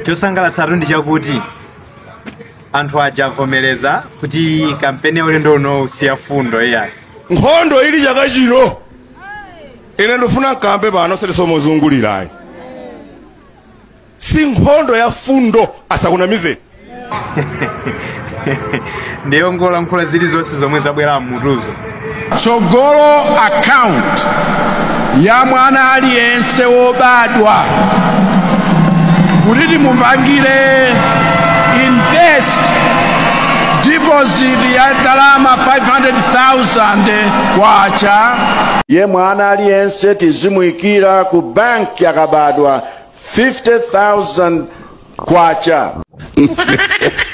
chosangalatsatu ndi chakuti anthu aja avomereza kuti kampeni ya ulendo uno usiya fundo iyayi nkhondo ili chaka chino ine ndifuna nkambe pano setisomozungulirayi si nkhondo ya fundo asakunamizeni ndiyo ngolankhula zilizonse zomwe zabwera mmutuzo tsogolo account ya mwana aliyense wobadwa kuti timupangire invest deposit ya ndalama 500,000 kwacha ye mwana aliyense tizimuyikira ku banki yakabadwa 50000 kwacha